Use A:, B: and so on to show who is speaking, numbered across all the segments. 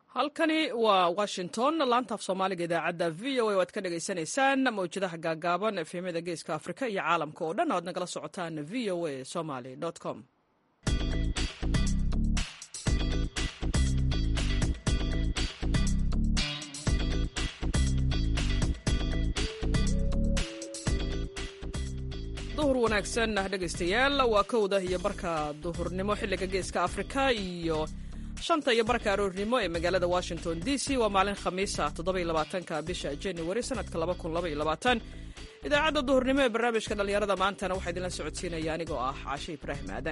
A: halkani waa washington laanta af soomaaliga idaacadda v o a o aad ka dhagaysanaysaan mawjadaha gaagaaban efemyada geeska afrika iyo caalamka oo dhan o aad nagala socotaan v o a somaly com duhur wanaagsan dhegaystayaal waa kowda iyo barka duhurnimo xilliga geeska afrika iyo shanta iyo barka aroornimo ee magaalada washington d c waa maalin khamiisa toddobaiylabaatanka bisha januari sanadka labakunlabayoabaatan idaacadda duhurnimo ee barnaamijka dhallinyarada maantana waxaa idinla socodsiinaya anigoo ah caashe ibraahim aadan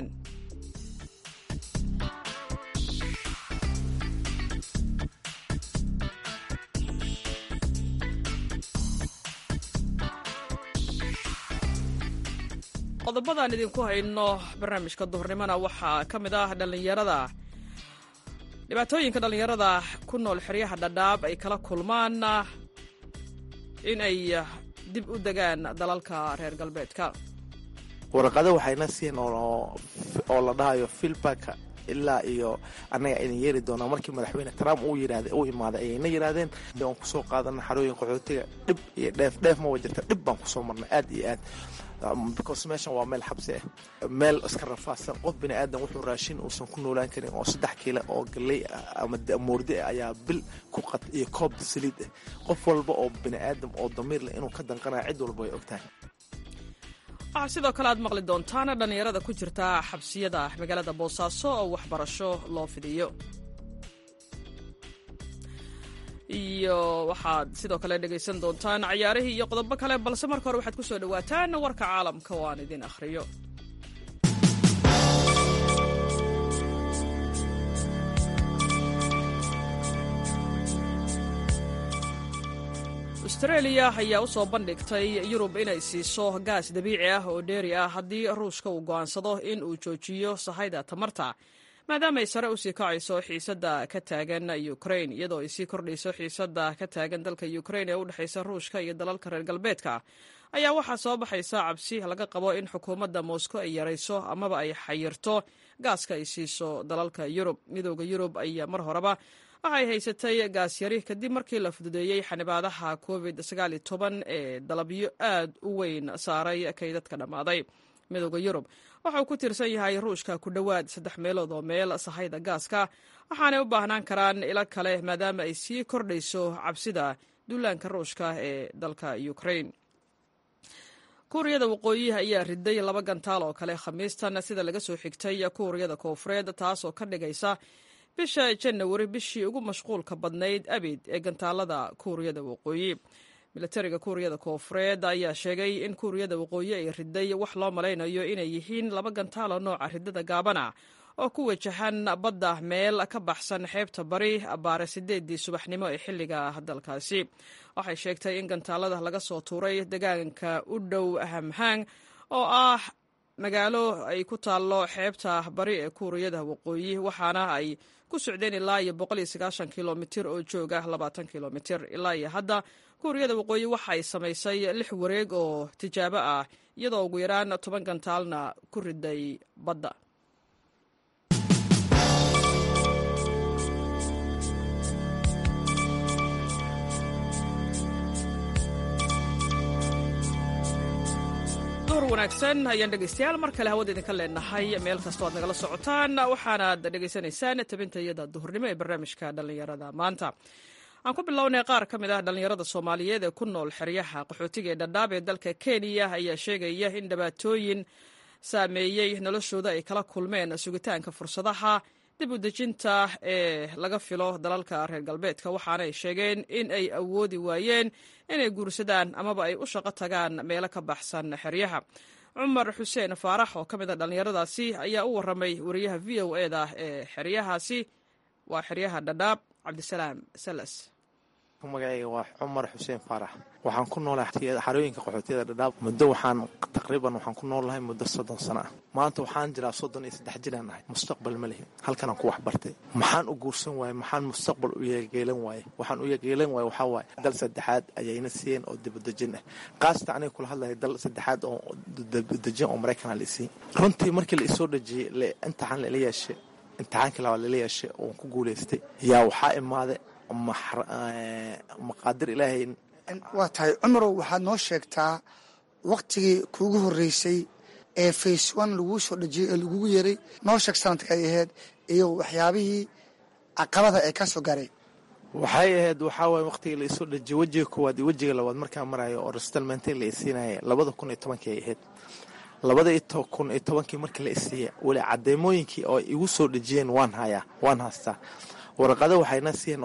A: qodobadaan idinku hayno barnaamijka duhurnimona waxaa ka mid ah dhallinyarada dhibaatooyinka dhallinyarada ku nool xeryaha dhadhaab ay kala kulmaan in ay dib u degaan dalalka reer galbeedka
B: warqado waxayna siin oo la dhahayo filbaka ilaa iyo annaga idin yeeri doonaa markii madaxweyne trump uu yirahda uu imaaday ayayna yidhaahdeen aan kusoo qaadana xarooyin qaxootiga dhib iyo dheef dheef ma wajirta dhib baan kusoo marnay aad iyo aad because meeshan waa meel xabsi ah meel iska rafaadsan qof bini aadan wuxuu raashin uusan ku noolaan karin oo saddex kiila oo galley ah ama moordi ah ayaa bil ku qad iyo koob saliid ah qof walba oo bini aadam oo damiir leh inuu ka danqanaya cid walba way ogtahay
A: waxaa sidoo kale aad maqli doontaan dhallinyarada ku jirta xabsiyada magaalada boosaaso oo waxbarasho loo fidiyo iyo waxaad sidoo kale dhegaysan doontaan cayaarihii iyo qodobo kale balse marka hore waxaad ku soo dhowaataan warka caalamka oo aan idin akhriyo austreeliya ayaa u soo bandhigtay yurub inay siiso gaas dabiici ah oo dheeri ah haddii ruushka uu go'aansado in uu joojiyo sahayda tamarta maadaama ay sare usii kacayso xiisadda ka taagan ukrain iyadoo ay sii kordhayso xiisadda ka taagan dalka ukrain ee u dhexaysa ruushka iyo dalalka reer galbeedka ayaa waxaa soo baxaysa cabsi laga qabo in xukuumadda moscow ay yarayso amaba ay xayirto gaaska ay siiso dalalka yurub midooda yurub ayaa mar horeba waxay haysatay gaas yari kadib markii la fududeeyey xanibaadaha covid ee dalabyo aad u weyn saaray kaydadka dhammaaday midooda yurub waxa uu ku tiirsan yahay ruushka ku dhowaad saddex meelood oo meel sahayda gaaska waxaanay u baahnaan karaan ilo kale maadaama ay sii kordhayso cabsida duulaanka ruushka ee dalka ukrain kuuriyada waqooyi ayaa riday laba gantaal oo kale khamiistan sida laga soo xigtay kuuriyada koofureed taasoo ka dhigaysa bisha janawari bishii ugu mashquulka badnayd abid ee gantaalada kuuriyada waqooyi milatariga kuuriyada koofureed ayaa sheegay in kuuriyada waqooyi ay riday wax loo malaynayo inay yihiin laba gantaalo nooca ridada gaabana oo ku wajahan badda meel ka baxsan xeebta bari baare sideedii subaxnimo ee xilliga dalkaasi waxay sheegtay in gantaalada laga soo tuuray degaanka u dhow hamhang oo ah magaalo ay ku taallo xeebta bari ee kuuriyada waqooyi waxaana ay ku socdeen ilaa iyo kilomitir oo jooga labaatan kilomitir ilaa iyo hadda kuuriyada waqooyi waxa ay samaysay lix wareeg oo tijaabo ah iyadoo ugu yaraan toban gantaalna ku riday badda wanaagsan ayaan dhegaystayaal mar kale hawada idinka leenahay meel kastoo aad nagala socotaan waxaanaad dhegaysanaysaan tabintayada duhurnimo ee barnaamijka dhallinyarada maanta aan ku bilownay qaar ka mid ah dhallinyarada soomaaliyeed ee ku nool xeryaha qaxootiga ee dhadhaab ee dalka kenya ayaa sheegaya in dhibaatooyin saameeyey noloshooda ay kala kulmeen sugitaanka fursadaha dib u dejinta ee laga filo dalalka reer galbeedka waxaana ay sheegeen in ay awoodi waayeen inay guursadaan amaba ay u shaqo tagaan meelo ka baxsan xeryaha cumar xuseen faarax oo ka mid a dhallinyaradaasi ayaa u waramay wariyaha v o e da ee xeryahaasi waa xeryaha dhadhaab cabdisalaam salas
B: magacayga waa cumar xuseen faarax waxaan ku noolahay xarooyinka qaxootiyada dhadhaab muddo waxaan taqriiban waxaan ku noolahay muddo soddon sano ah maanta waxaan jiraa soddon iyo saddex jiraan ahay mustaqbal ma lihi halkanaan ku wax bartay maxaan u guursan waaye maxaan mustaqbal u yeegeelan waaye waxaan u yeegeelan waaye waxaa waaye dal saddexaad ayayna siiyeen oo dibadejin ah qaasata aniga kula hadlaya dal saddexaad oo dibadejin oo maraykanaa la isiin runtii markii la isoo dhejiyey imtixaan la ila yeeshay imtixaankii labaad lala yeeshay oon ku guulaystay yaa waxaa imaaday maqaadir ilaahay
C: waa tahay cumarow waxaad noo sheegtaa waktigii kuugu horreysay ee face one laguu soo dhejiyey ee lagugu yeeray noo sheeg sanadka ay ahayd iyo waxyaabihii caqabada ee ka soo gaaray
B: waxay ahayd waxaa waay waqtigii laisoo dhejiyey wejiga koowaad iyo wejiga labaad markaa marayo oo restalmentin la isiinaya labada kun iyo tobankii ay ahayd labada kun iyo tobankii markii la isiiya weli cadeymooyinkii oo igu soo dhejiyeen waan hayaa waan haystaa waraqado waxayna siiyeen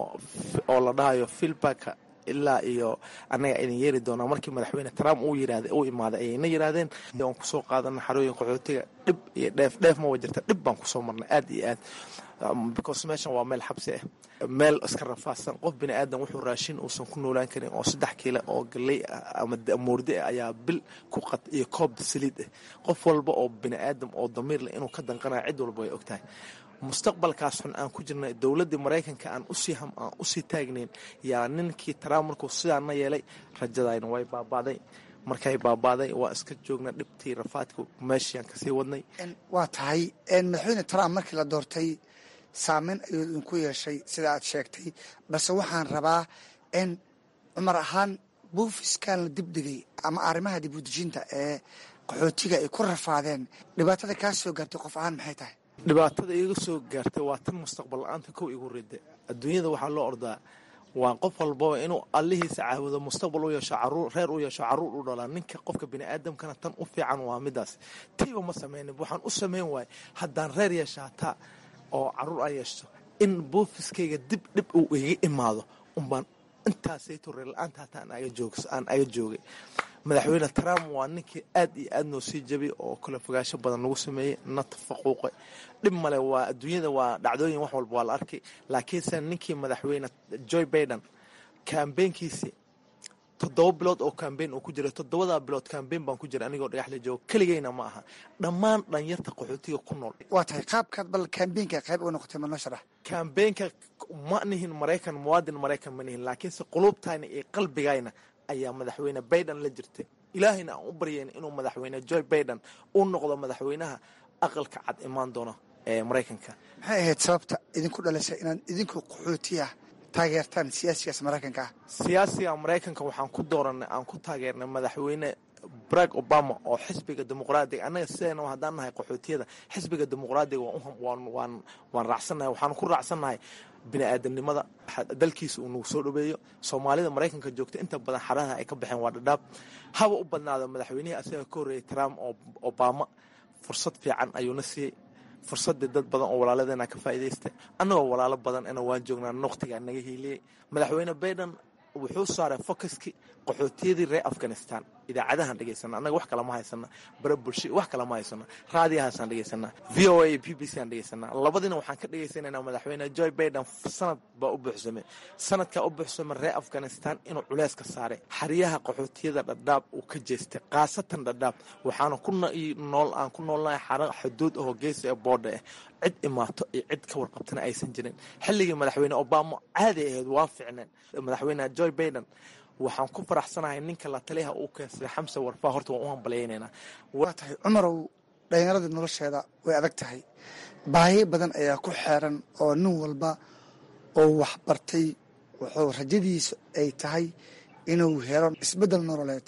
B: oo la dhahayo filbaka ilaa iyo annaga idin yeeri doonaa markii madaxweyne trump uu yirahda uu imaaday ayayna yiraahdeen aan kusoo qaadana xarooyin qaxootiga dhib iyo dheef dheef ma wa jirta dhib baan kusoo marnay aad iyo aad because meeshan waa meel xabsi ah meel iska rafaadsan qof bini aadan wuxuu raashin uusan ku noolaan karin oo saddex kiila oo galley ah ama moordi ah ayaa bil ku qad iyo koob saliid ah qof walba oo bini aadam oo damiir leh inuu ka danqanayo cid walba way ogtahay mustaqbalkaas xun aan ku jirnay dowladdii maraykanka aan usii ham aan usii taagnayn yaa ninkii trump markuu sidaana yeelay rajadayna way baabaaday markay baabaaday waa iska joogna dhibtii rafaadka meeshiaan kasii wadnay
C: waa tahay madaxweyne trump markii la doortay saameyn ayuu idinku yeeshay sida aad sheegtay balse waxaan rabaa in cumar ahaan buufiskan la dibdhigay ama arrimaha dibudejinta ee qaxootiga ay ku rafaadeen dhibaatada kaa soo gaartay qof ahaan maxay tahay
B: dhibaatada iga soo gaartay waa tan mustaqbal la-aanta kow igu rida adduunyada waxaa loo ordaa waa qof walbaba inuu allihiisa caabudo mustaqbal u yeesho caruur reer u yeesho caruur u dhalaa ninka qofka bini aadamkana tan u fiican waa midaas tiiba ma sameynin waxaan u sameyn waayay haddaan reer yeesha hataa oo caruur aan yeeshto in buufiskayga dib dhib uu iga imaado unbaan intaasayto reer la-aanta hataa aan aga joogay madaxweyne trump waa ninkii aad iyo aad noo sii jabay oo kala fogaansho badan nagu sameeyey na tafaquuqay dhib male waa adduunyada waa dhacdooyin wax walba waa la arkay laakiinse ninkii madaxweyne joy baiden kambeynkiisii toddoba bilood oo kambeyn uu ku jiray toddobadaa bilood kambeyn baan ku jiray anigoo dhagaxla joogo keligeyna ma aha dhammaan dhanyarta qaxootiga ku nool
C: waa tahay qaabkaad bal kambeynka qayb uga noqotay manoo sharax
B: kambeynka ma nihin maraykan muwaadin maraykan ma nihin laakiinse quluubtayna iyo qalbigayna ayaa madaxweyne baiden la jirtay ilaahayna aan u baryayna inuu madaxweyne joy baiden u noqdo madaxweynaha aqalka cad imaan doono ee maraykanka
C: maxay ahayd sababta idinku dhalisay inaad idinku qaxootiya taageertaan siyaasigaas maraykanka ah
B: siyaasiga maraykanka waxaan ku dooranay aan ku taageernay madaxweyne barack obama oo xisbiga dimuqraadiga annaga sideena haddaan nahay qaxootiyada xisbiga dimuqraadiga waan raacsannahay waxaan ku raacsannahay bini aadamnimada dalkiisa uu nagu soo dhaweeyo soomaalida maraykanka joogta inta badan xaraha ay ka baxeen waa dhadhaab haba u badnaado madaxweynihii asaga ka horreeyay trump oo obama fursad fiican ayuuna siiyey fursadii dad badan oo walaaladeena ka faa'iidaystay annagoo walaalo badan ina waan joognaa waqtigaa naga hiiliyey madaxweyne baiden wuxuu saaray focuskii qaxootiyadii reer afghanistan idaacadahaan dhegaysana annaga wax kalama haysana bara bulsho wax kalama haysana raadiyahaasaan dhegaysanaa v o a iyo b b c aan dhegaysanaa labadiina waxaan ka dhagaysanaynaa madaxweyne joy baiden sanad baa u buuxsamay sanadkaa u buuxsamay reer afghanistan inuu culeys ka saaray xeryaha qaxootiyada dhadhaab uu ka jeestay khaasatan dhadhaab waxaana ku nool aan ku noolnahay xara xuduud ahoo geesi ee boodha ah cid imaato iyo cid ka warqabtana aysan jirin xilligii madaxweyne obama caadi ahayd waa ficneen madaxweyne joy baiden waxaan ku faraxsanahay ninka la taliyaha uu keensaday xamse warfaa horta waan u hambalyaynaynaa
C: waa tahay cumarow dhallinyarada nolosheeda way adag tahay baahiyo badan ayaa ku xeeran oo nin walba oo wax bartay wuxuu rajadiisa ay tahay inuu helo isbeddel nololeed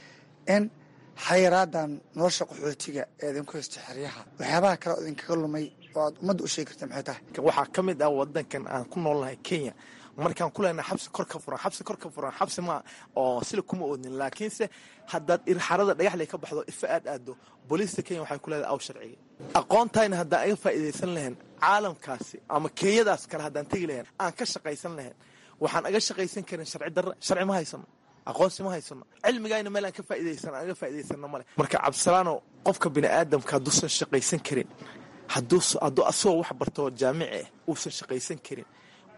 C: in xayiraadan nolosha qaxootiga ee idinku haysta xeryaha waxyaabaha kale oo idinkaga lumay oo aad ummadda u sheegi karta maxay tahay
B: waxaa ka mid ah wadankan aan ku noolnahay kenya markaan ku leenahay xabsi kor ka furan xabsi kor ka furan xabsi ma oo sila kuma oodnin laakiinse haddaad irxarada dhagaxley ka baxdo ifa aad aado booliista kenya waxay ku leedahay aw sharciga aqoontayna haddaan aga faa'iidaysan lahayn caalamkaasi ama kenyadaas kale haddaan tegi lahayn aan ka shaqaysan lahayn waxaan aga shaqaysan karin sharci darra sharci ma haysano aqoonsi ma haysano cilmigayna meel aan ka faa'iidaysan aan aga faa'iidaysano male marka cabdisalaano qofka bini aadamka hadduusan shaqaysan karin hadduu hadduu asagoo wax barto jaamici ah uusan shaqaysan karin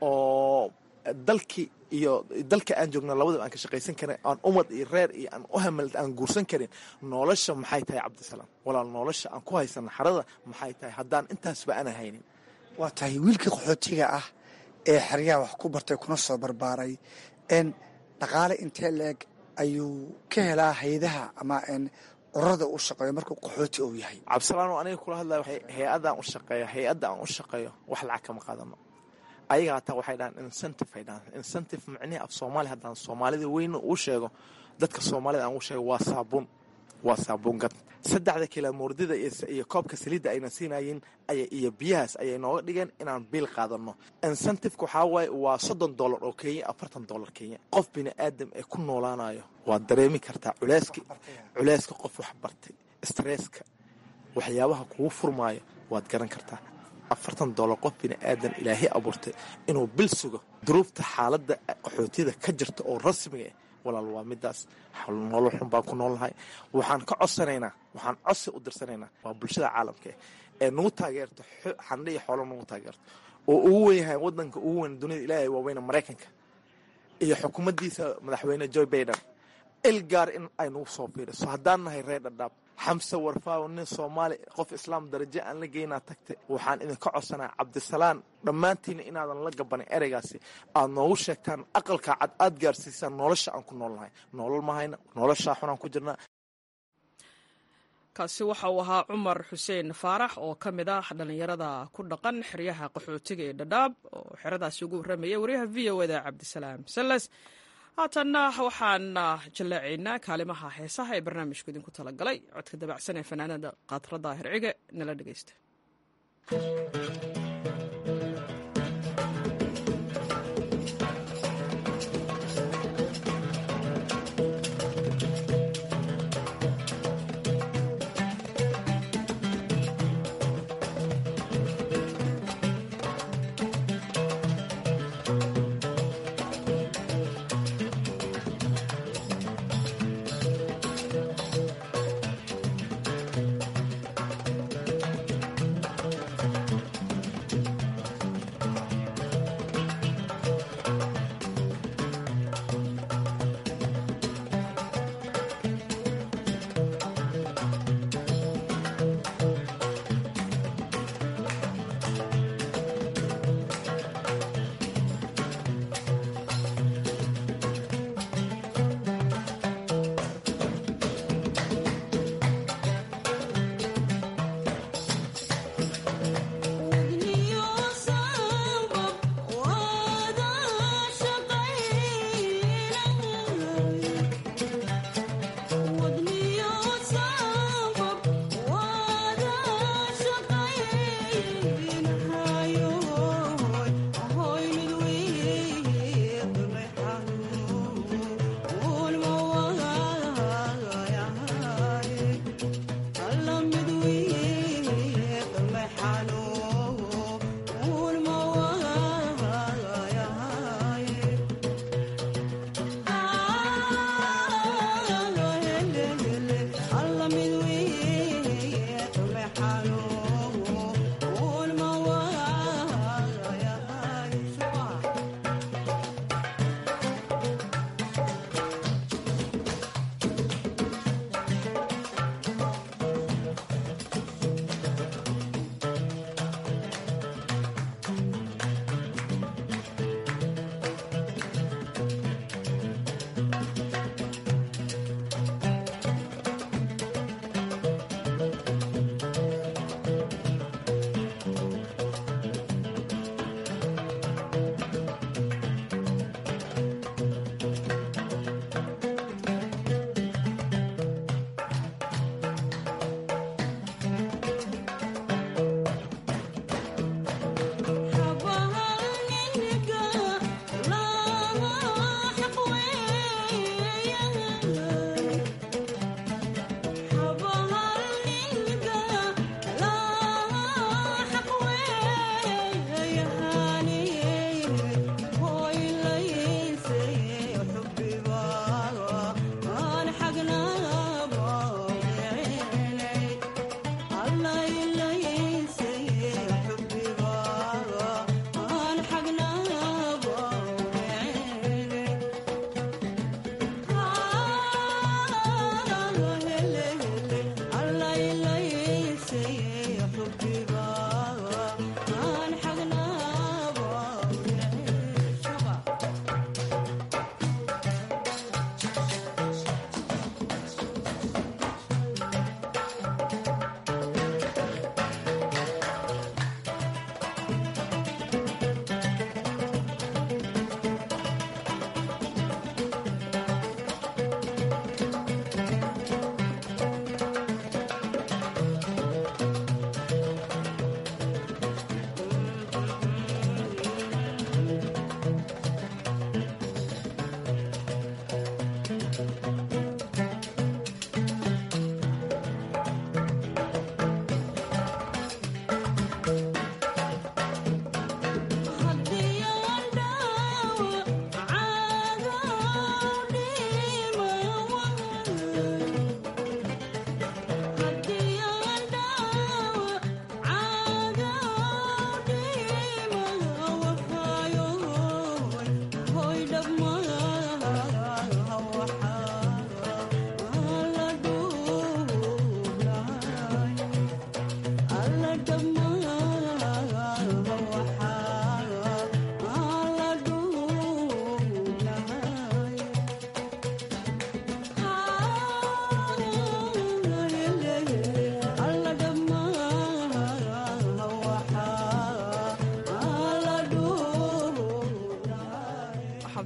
B: oo dalkii iyo dalka aan joogno labadaba aan ka shaqaysan karin aan umad iyo reer iyo aan u hamal aan guursan karin nolosha maxay tahay cabdisalaam walaal nolosha aan ku haysano xarada maxay tahay haddaan intaasba ana haynin
C: waa tahay wiilkii qaxootiga ah ee xeryaha wax ku bartay kuna soo barbaaray n dhaqaale intee leeg ayuu ka helaa hay-adaha ama ururada u shaqeeyo markuu qaxooti uu yahay
B: cabdisalaano aniga kula hadlaya hay-adaan u shaqeeyo hay-adda aan u shaqeeyo wax lacag kama qaadano ayaga hataa waxay dhahaan incentive ay dhahaan incentive macnihi af soomaali haddaan soomaalida weyna uu sheego dadka soomaalida aan u sheego waa saabuun waa saabuun gad saddexda kilomoordida iyo koobka saliidda ayna siinayeen iyo biyahaas ayay nooga dhigeen inaan biil qaadano incentiveka waxaa waaye waa soddon dollar oo kenya afartan dollar kenya qof bini aadam ee ku noolaanayo waad dareemi kartaa culeyska culeyska qof wax bartay stresska waxyaabaha kugu furmaayo waad garan kartaa afartan dollar qof bini aadan ilaahay abuurtay inuu bil sugo duruufta xaaladda qaxootiyada ka jirta oo rasmiga ah walaal waa midaas nolol xun baan ku noolnahay waxaan ka codsanaynaa waxaan codsi u dirsanaynaa waa bulshada caalamka ee nagu taageerto xandhe iyo xoolo nagu taageerto oo ugu wen yahay wadanka ugu weyn dunida ilaahay waaweyne maraykanka iyo xukuumaddiisa madaxweyne joe baiden il gaar in ay nagu soo fiiriso haddaan nahay reer dhadhaab xamse warfaawo nin soomaali qof islaam darajo aan la geynaa tagtay waxaan idinka codsanaa cabdisalaan dhammaantiina inaadan la gabanin ereygaasi aad noogu sheegtaan aqalka cad aad gaarsiisaan nolosha aan ku noolnahay nolol mahayna noloshaa xunaan ku jirnaa
A: kaasi waxa uu ahaa cumar xuseen faarax oo ka mid ah dhallinyarada ku dhaqan xeryaha qaxootiga ee dhadhaab oo xeradaasi ugu warramaya wariyaha v o eda cabdisalaam salles haatanna waxaan jallaacaynaa kaalimaha heesaha ee barnaamijku idinku talagalay codka dabacsan ee fanaanada kaatrada hercige nala dhegeysta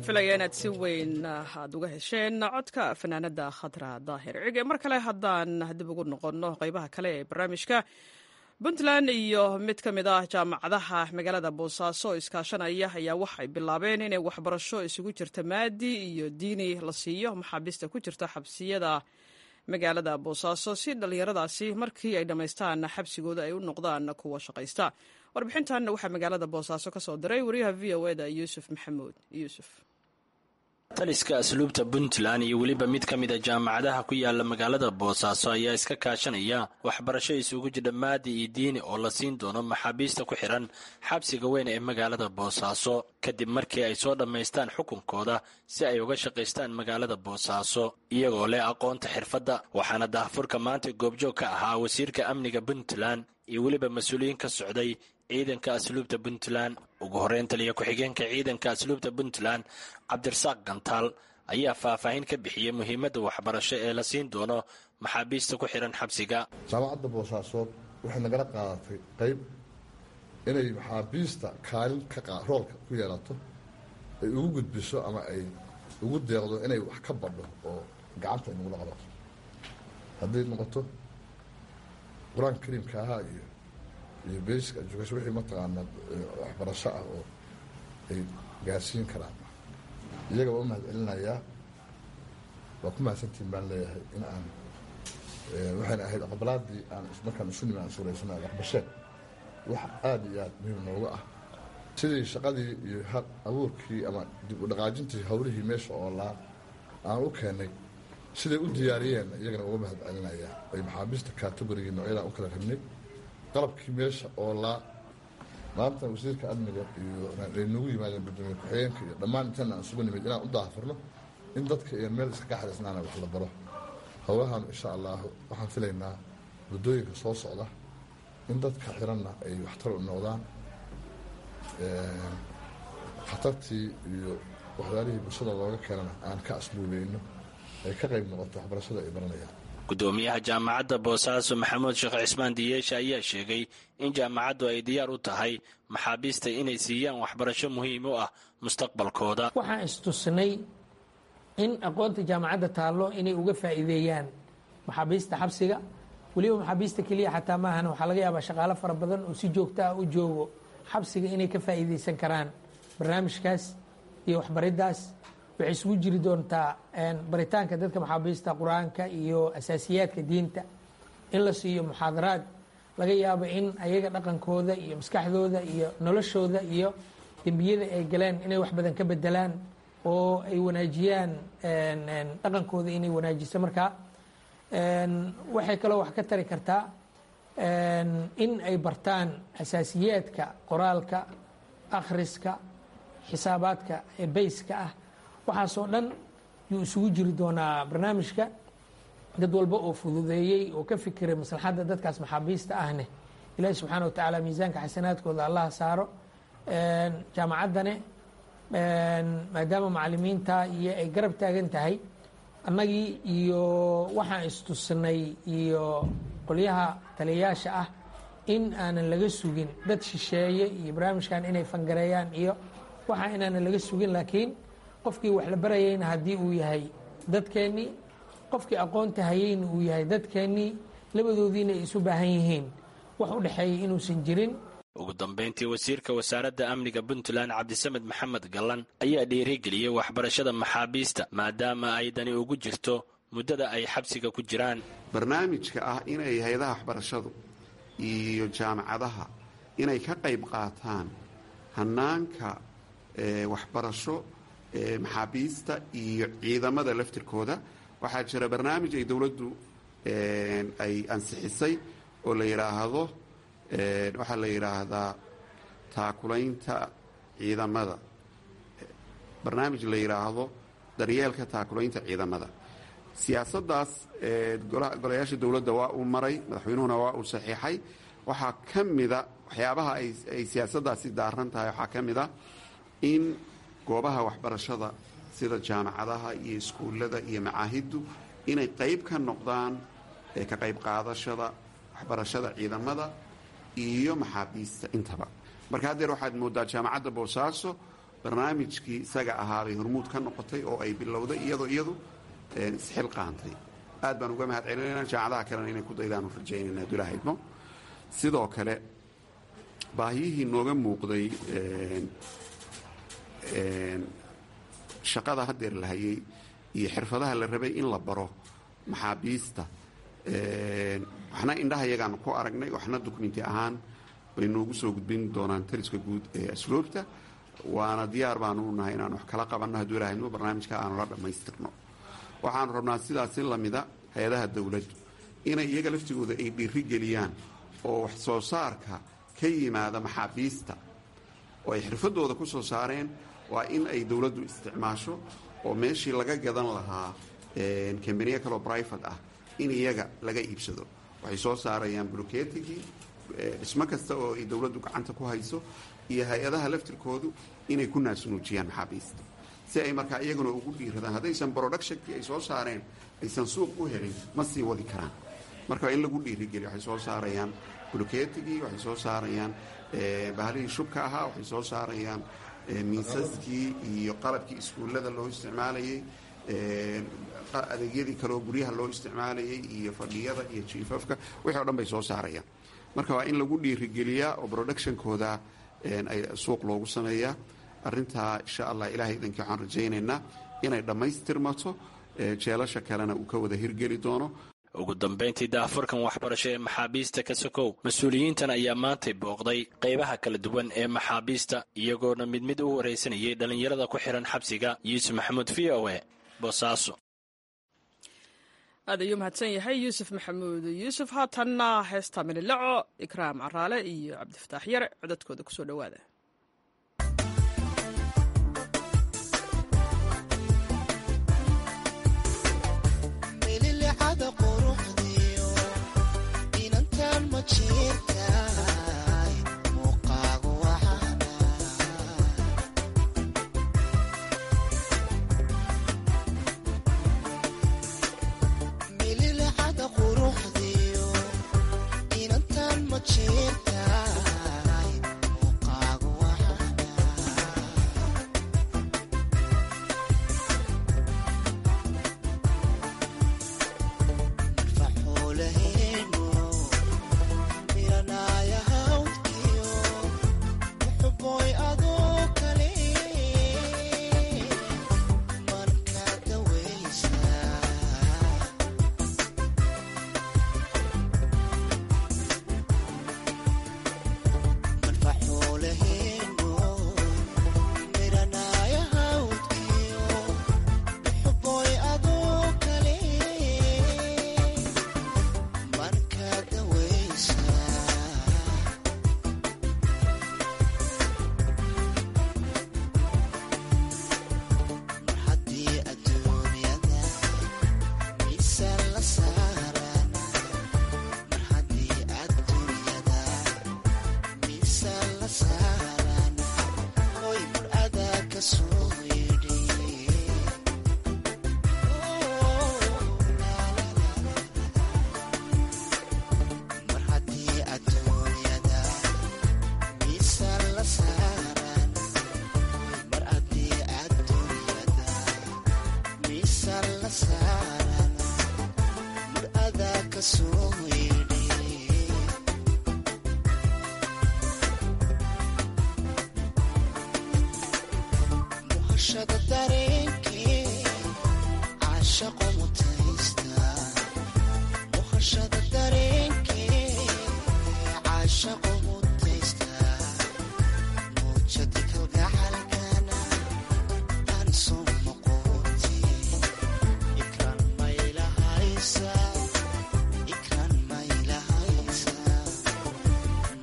A: filaya inaad si weyn aad uga hesheen codka fanaanada khadra daahir cige mar kale haddaan dib ugu noqonno qeybaha kale ee barnaamijka puntland iyo mid ka mid ah jaamacadaha magaalada boosaaso oo iskaashanaya ayaa waxay bilaabeen inay waxbarasho isugu jirta maadi iyo diini la siiyo maxaabiista ku jirta xabsiyada magaalada boosaaso si dhallinyaradaasi markii ay dhammaystaan xabsigooda ay u noqdaan kuwa shaqaysta warbixintan waxaa magaalada boosaaso ka soo diray wariyaha v o eda yuusuf maxamuud yuusuf
D: taliska asluubta puntland iyo weliba mid ka mid a jaamacadaha ku yaala magaalada boosaaso ayaa iska kaashanaya waxbarasho isugu jidha maadi iyo diini oo la siin doono maxaabiista ku xihan xabsiga weyn ee magaalada boosaaso kadib markii ay soo dhammaystaan xukunkooda si ay uga shaqaystaan magaalada boosaaso iyagoo leh aqoonta xirfadda waxaana daahfurka maanta goobjoog ka ahaa wasiirka amniga puntland iyo weliba mas-uuliyiin ka socday ciidanka asluubta puntland ugu horreyn taliya ku-xigeenka ciidanka asluubta puntland cabdirasaaq gantaal ayaa faahfaahin ka bixiyey muhiimadda waxbarasho ee la siin doono maxaabiista ku xihan xabsiga
E: jaamacadda boosaasood waxay nagala qaadatay qayb inay maxaabiista kaalin roolka ku yeelato ay ugu gudbiso ama ay ugu deeqdo inay wax ka badho oo gacanta ay nagula qabato hadday noqoto qur-aanka kariimka ahaa iyo iyo basic education wixii mataqaanaa waxbarasho ah oo ay gaarsiin karaan iyaga waa u mahad celinayaa waa ku mahadsantiin baan leeyahay in aan waxayna ahayd aqbalaadii aan markaan isu nimi aan suuraysana aqbasheen wax aada iyo aada muhiim nooga ah sidii shaqadii iyo hal abuurkii ama dib u dhaqaajintii hawlihii meesha oo laa aan u keenay siday u diyaariyeen iyagana uga mahad celinayaa ay maxaabiista kategorigii noocyadaan u kala rabnay qalabkii meesha oo laa maanta wasiirka amniga iyo ay noogu yimaadeen gudoomiye ku-xigeenka iyo dhammaan intaan aan isugu nimid inaan u daahfurno in dadka iyo meel iska kaxdaysnaana wax la baro howlahan insha allahu waxaan filaynaa waddooyinka soo socda in dadka xiranna ay waxtar u noqdaan khatartii iyo waxyaalihii bulshada looga keenana aan ka asluubeyno ay ka qayb noqoto waxbarashada ay baranayaan
D: gudoomiyaha jaamacadda boosaaso maxamuud sheekh cismaan diyeesha ayaa sheegay in jaamacaddu ay diyaar u tahay maxaabiista inay siiyaan waxbarasho muhiim u ah mustaqbalkooda
F: waxaan istusnay in aqoonta jaamacadda taallo inay uga faa'iideeyaan maxaabiista xabsiga weliba maxaabiista keliya xataa maahan waxaa laga yaabaa shaqaalo fara badan oo si joogto ah u joogo xabsiga inay ka faa'iideysan karaan barnaamijkaas iyo waxbariddaas waxay isugu jiri doontaa baritaanka dadka maxaabiista qur-aanka iyo asaasiyaadka diinta in la siiyo muxaadaraad laga yaabo in ayaga dhaqankooda iyo maskaxdooda iyo noloshooda iyo dembiyada ay galeen inay wax badan ka bedelaan oo ay wanaajiyaan dhaqankooda inay wanaajiso markaa waxay kaloo wax ka tari kartaa in ay bartaan asaasiyaadka qoraalka akhriska xisaabaadka ee bayska ah waxaasoo dhan yuu isugu jiri doonaa barnaamijka dad walba oo fududeeyey oo ka fikiray maslaxadda dadkaas maxaabiista ahne ilaahi subxaana wa tacaala miisaanka xasanaadkooda allaha saaro jaamacaddane maadaama macalimiinta iyo ay garab taagan tahay annagii iyo waxaan istusnay iyo qolyaha taliyayaasha ah in aanan laga sugin dad shisheeye iyo barnaamijkan inay fangareeyaan iyo waxaa inaanan laga sugin laakiin qofkii wax la barayayna haddii uu yahay dadkeennii qofkii aqoonta hayeyna uu yahay dadkeennii labadoodiina ay isu baahan yihiin wax u dhexeeyay inuusan jirin
D: ugu dambayntii wasiirka wasaaradda amniga puntland cabdisamed maxamed gallan ayaa dhiirigeliyey waxbarashada maxaabiista maadaama ay dani ugu jirto muddada ay xabsiga ku jiraan
G: barnaamijka ah inay hay-adaha waxbarashadu iyo jaamacadaha inay ka qayb qaataan hanaanka waxbarasho maxaabiista iyo ciidamada laftirkooda waxaa jira barnaamij ay dowladdu ay ansixisay oo la yidhaahdo waxaa la yidhaahdaa taakulaynta ciidamada barnaamij la yidhaahdo daryeelka taakulaynta ciidamada siyaasaddaas golayaasha dowladda waa uu maray madaxweynuhuna waa uu saxiixay waxaa ka mida waxyaabaha ay siyaasaddaasi daaran tahay waxaa ka mid a in goobaha waxbarashada sida jaamacadaha iyo iskuullada iyo macaahiddu inay qayb ka noqdaan ka qayb qaadashada waxbarashada ciidamada iyo maxaabiista intaba marka haddeer waxaad moodaa jaamacadda boosaaso barnaamijkii isaga ahaabay hormuud ka noqotay oo ay bilowday iyadoo iyadu isxil qaantay aad baan uga mahad celinayna jaamacadaha kalena inay ku daydaanu rajaynayna abdulahi idmo sidoo kale baahiyihii nooga muuqday shaqada haddeer la hayay iyo xirfadaha la rabay in la baro maxaabiista waxna indhaha yagaanu ku aragnay waxna dukumenti ahaan bay noogu soo gudbin doonaan taliska guud ee asluubta waana diyaar baanu u nahay inaan wax kala qabanno hadduu ilahay idmo barnaamijka aanu la dhammaystirno waxaanu rabnaa sidaasi lamida hay-adaha dowladdu inay iyaga laftigooda ay dhiiri geliyaan oo wax soo saarka ka yimaada maxaabiista oo ay xirfadooda ku soo saareen waa in ay dowladdu isticmaasho oo meeshii laga gadan lahaa kambaniya kaloo brivate ah in iyaga laga iibsado waxay soo saarayaan bloketigii dhismo kasta oo ay dowladdu gacanta ku hayso iyo hay-adaha laftirkoodu inay ku naasnuujiyaan maxaabiista si ay markaa iyaguna ugu dhiiradaan haddaysan productionkii ay soo saareen aysan suuq u helin ma sii wadi karaan marka waa in lagu dhiirigeliyo waxay soo saarayaan bloketigii waxay soo saarayaan bahalihii shubka ahaa waxay soo saarayaan miisaskii iyo qalabkii iskuullada loo isticmaalayay adeegyadii kaleoo guryaha loo isticmaalayay iyo fadhiyada iyo jiifafka wixii o dhan bay soo saarayaan marka waa in lagu dhiirigeliyaa oo productionkooda suuq loogu sameeyaa arintaa insha allah ilahay idankii waxaan rajaynaynaa inay dhammaystirmato jeelasha kalena uu ka wada hirgeli doono
D: ugu dambayntii daafurkan waxbarasho ee maxaabiista ka sokow mas-uuliyiintan ayaa maantay booqday qaybaha kala duwan ee maxaabiista iyagoona mid mid u waraysanayay dhallinyarada ku xihan xabsiga yuusuf maxamuud v o e boosaaso
A: aad ayuu mahadsan yahay yuusuf maxamuud yuusuf haatanna heesta mililaco ikraam caraale iyo cabdifataax yare codadkooda kusoo dhowaada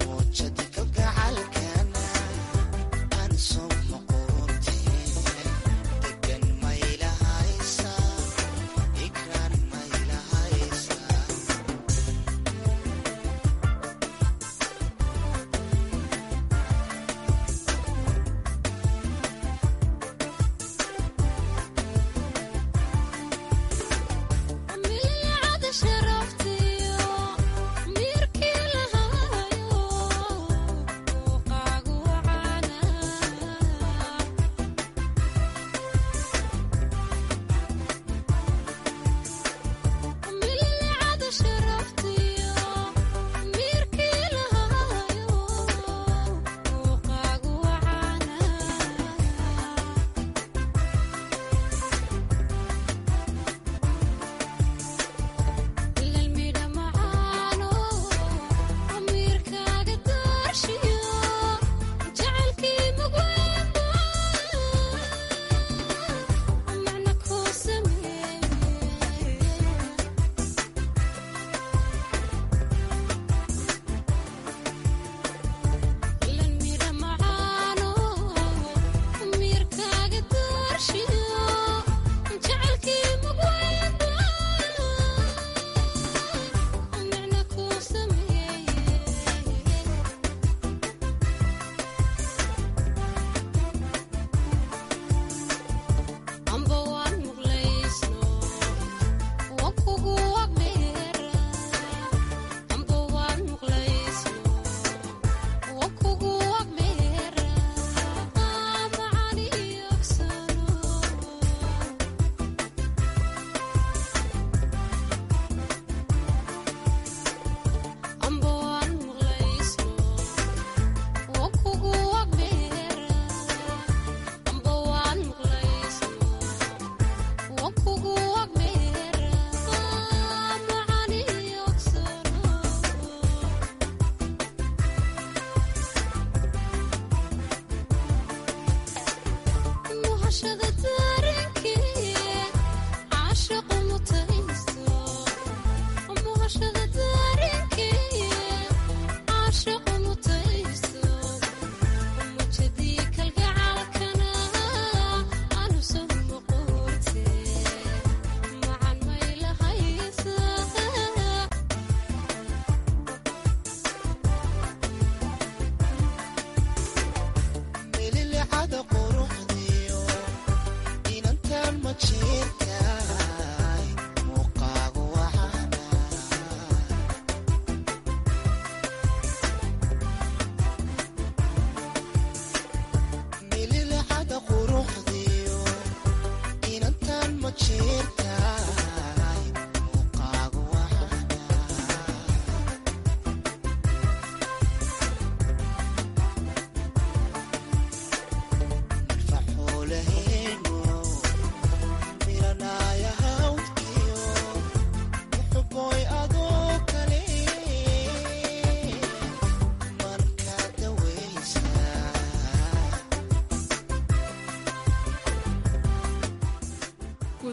H: Ikran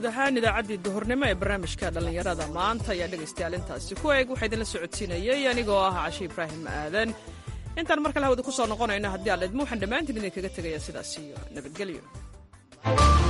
A: guud ahaan idaacaddii duhurnimo ee barnaamijka dhallinyarada maanta ayaa dhegaystayaal intaasi ku eeg waxaa idinla socodsiinayay anigoo ah cashi ibraahim aadan intaan mar kale hawada ku soo noqonayno haddii aan idmo waxaan dhammaantiin idinkaga tegayaa sidaas iyo nabadgelyo